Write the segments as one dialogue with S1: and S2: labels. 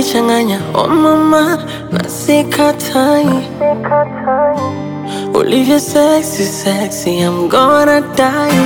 S1: unanichanganya oh mama, na sikatai ulivyo sexy sexy, I'm gonna die.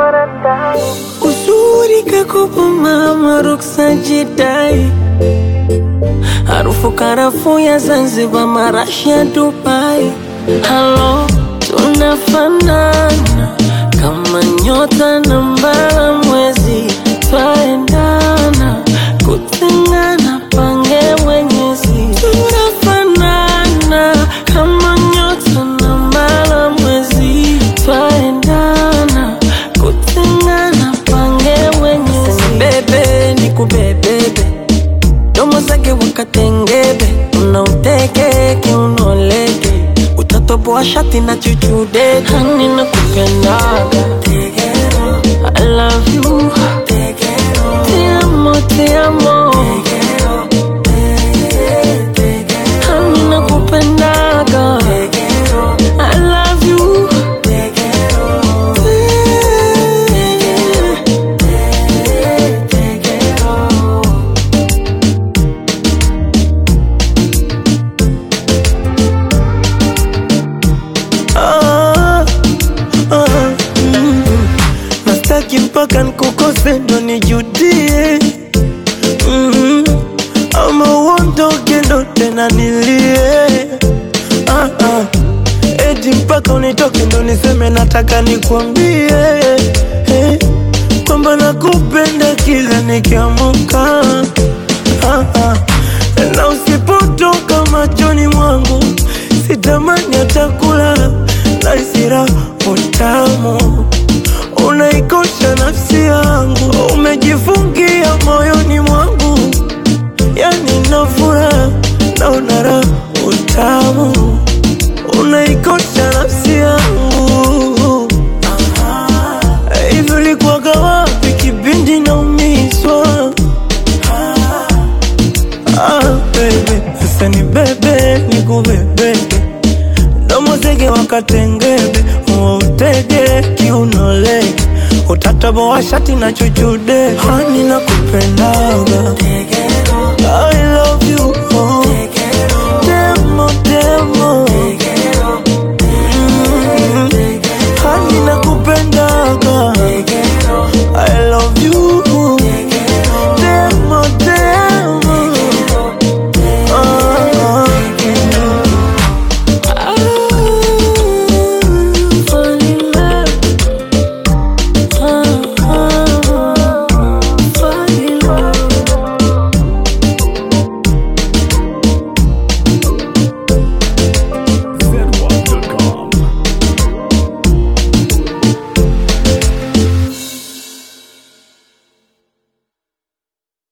S1: Uzuri kakopo mama, ruksa jidai, harufu karafuu ya Zanzibar, marashi ya Dubai. Halo, tunafanana kama nyota na mbala mwezi, twaendana kutengana, pange mwenyezi. Tunafanana kama nyota na mbala mwezi, twaendana kutengana, pange mwenyezi. Bebe ni kubebebe, domo zake wakatengebe, unauteke kiunoleke, utatoboa shati na chuchude, hani na kupendaga I love you, te amo, te amo, hani na kupendaga I love you,
S2: Ah, ah, mm. Nastaki mpaka nkukose ndo nijudie mm. Ama uondoke ndo tena nilie ah, ah. Eti mpaka unitoke ndo niseme nataka nikwambie eh, kwamba nakupenda kila nikiamuka ah, ah. Na usipotoka machoni mwangu sitamani hata kulala na isira utamu unaikosha nafsi yangu umejifungia moyoni mwangu yani nafura na unara utamu unaikosha nafsi yangu hivi ulikuwaga wapi kipindi naumizwa Ah, baby, sasa ni bebe ni kubebebe domo zege wakatengebe utege kiunolege utataboa shati na chuchude hani na kupendaga I love you oh. Demo, demo